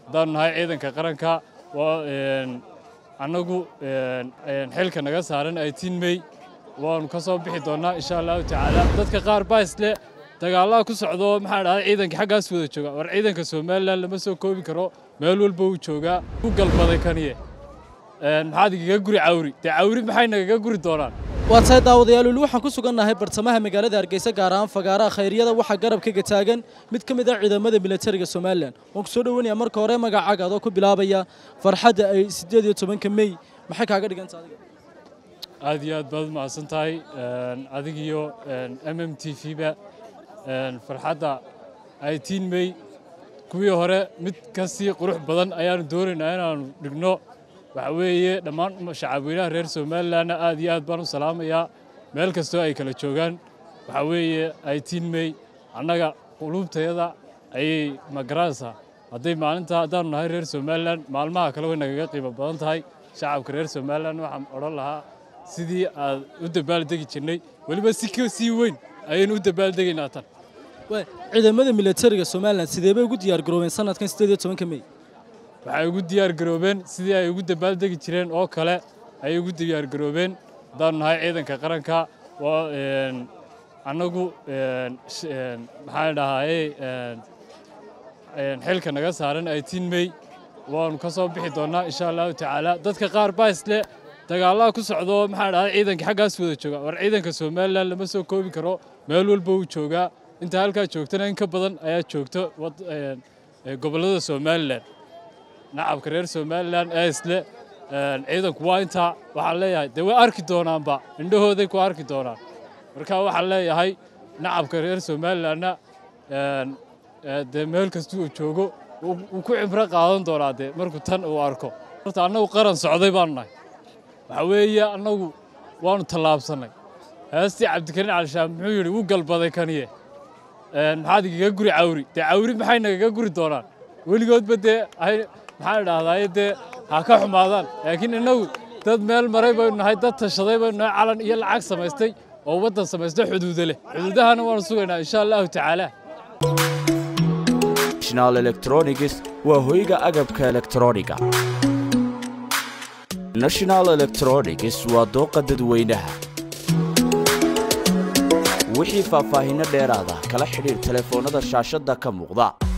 haddaanu nahay ciidanka qaranka annagu xilka naga saaran eighteen may waanu ka soo bixi doonnaa insha allahu tacaala dadka qaar baa isle dagaallada ku socdo maxaa dhahday ciidanka xaggaas wada jooga war ciidanka somalilan lama soo koobi karo meel walba uu joogaa ku galbaday kaniye maxaad igaga guri cawri dee cawri maxay nagaga guri doonaan waa tahay daawadayaal weli waxaan ku sugannahay bartamaha magaalada hargeysa gaar ahaan fagaaraha khayryada waxaa garabkaga taagan mid ka mid ah ciidamada militariga somalilan waan ku soo dhoweynayaa marka hore magacaaga adoo ku bilaabaya farxadda ay siddeed iyo tobanka mey maxay kaaga dhiganta adiga aad iyo aad baad u mahadsan tahay adigiyo m m t v ba farxadda eighteen may kuwii hore mid ka sii qurux badan ayaanu doonaynaa inaanu dhigno waxa weeye dhammaan shacabweynaha reer somalilanna aad iyo aad baan u salaamayaa meel kastoo ay kala joogaan waxa weeye eighteen may annaga quluubtayada ayay magaranaysaa hadday maalinta haddaanu nahay reer somalilan maalmaha kale way nagaga qiimo badan tahay shacabka reer somalilan waxaan odhan lahaa sidii aad u dabaaldegi jirnay weliba si ka sii weyn ayaynu u dabaaldegaynaa tan ciidamada militariga somalilan sidee bay ugu diyaar garoobeen sanadkan siddeed iyo tobanka mey waxay ugu diyaar garoobeen sidii ay ugu dabaaldegi jireen oo kale ayay ugu diyaar garoobeen haddaanu nahay ciidanka qaranka annagu maxaan dhahaye xilka naga saaran eighteen may waanu ka soo bixi doonnaa insha allahu tacaala dadka qaar baa isle dagaallada ku socdo maxaa dhahday ciidanka xaggaas wada jooga war ciidanka somalilan lama soo koobi karo meel walba uu joogaa inta halkaa joogtana in ka badan ayaa joogto gobollada somalilan nacabka reer somalilan ee isle ciidanku waa intaa waxaan leeyahay dee way arki doonaanba indhahooday ku arki doonaan marka waxaan leeyahay nacabka reer somalilanna dee meel kasta uu joogo wuu ku cibro qaadan doonaa dee markuu tan uu arko horta annagu qaran socday baanu nahay waxa weeye annagu waanu tallaabsannay heestii cabdikariin calishaan muxuu yidhi wuu galbaday kaniye maxaad igaga guri cawri dee cawri maxay nagaga guri doonaan weligoodba dee maxaan idhaahdaye dee ha ka xumaadaan laakiin innagu dad meel maray baynu nahay dad tashaday baynu nahay calan iyo lacag samaystay oo waddan samaystay xuduudo leh xuduudahana waanu sugaynaa insha allahu tacaala national electronics waa hoyga agabka elektrooniga national electronics waa dooqa dadweynaha wixii faahfaahinno dheeraada kala xidhiir telefoonnada shaashadda ka muuqda